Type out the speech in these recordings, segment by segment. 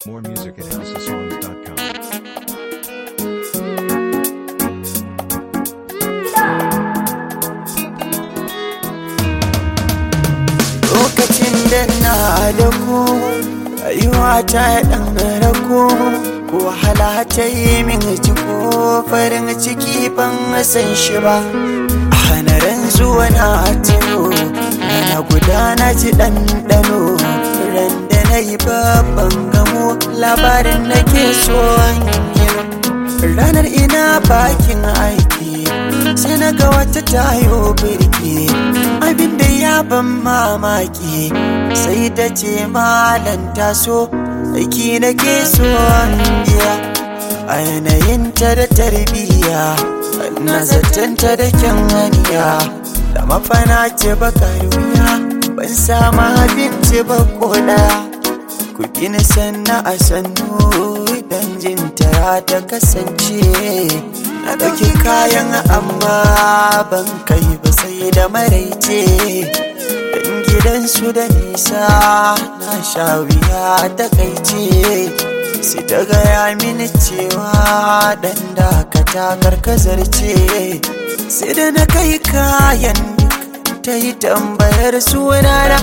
More music at houseofsongs.com. lokacin da na da ku rayuwa ta ɗan rako ko wahala ta yi min ciko farin ciki ban san shi ba a hanarin zuwa na tuno na gudana ji ɗanɗano ran da na yi babban gamo labarin na ke so yi ranar ina bakin aiki sai na ga wata tayo birki abin da ya ban mamaki sai ta ce malan taso aiki na ke so biya a yanayinta da tarbiyya na zatanta da kyan haniya da mafana ce bakar wuya ban sama abinci ba koda ku gina sanna a sannu idan jin tara ta kasance na ɗauki kayan amma ban kai ba sai da maraice dan gidansu da nisa na sha wuya ta kaice sai ta gaya mini cewa dan dakata karkazar ce sai da na kai kayan duk ta yi tambayar sunana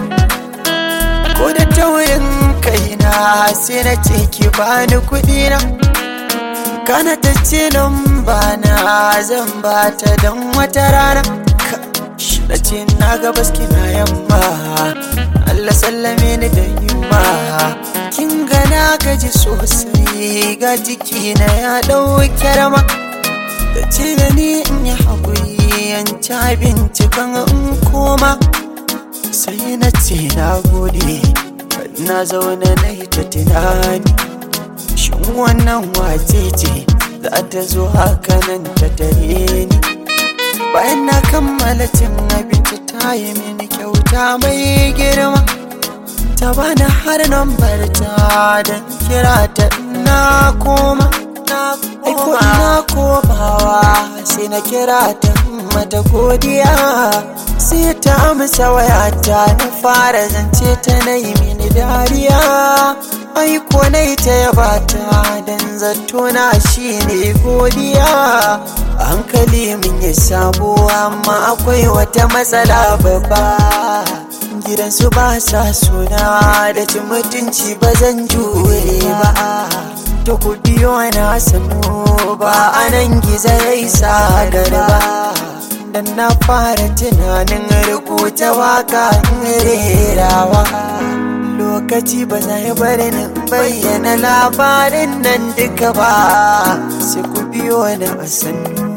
ko da taurin kaina sai na ce ki bani kuɗi na kana ta ce ba na zan ba ta don wata rana na ce na ga baski na yamma Allah sallame ni da yamma kin ga na gaji sosai ga jiki na ya ɗauke rama da ce da ni in yi haƙuri yan ci abinci kan in koma sai na ce na gode na zaune na yi ta tunani shin wannan wace ce za ta zo haka nan ta tare ni bayan na kammala cin abinci ta yi mini kyauta mai girma ta bani har nambar ta don kira ta na koma aiko ina komawa sai na kira ta mata godiya sai ta amsa wayata na fara zance ta na yi mini dariya aiko na ta yaba ta don zato na shi ne godiya hankali min ya samu amma akwai wata matsala babba gidansu ba sa suna da cin mutunci ba zan jure ba to ku biyo na sanu ba anan gizo ya isa garba dan na fara tunanin rubuta waka rerawa lokaci ba zai bari ni bayyana labarin nan duka ba sai ku biyo ni a sannu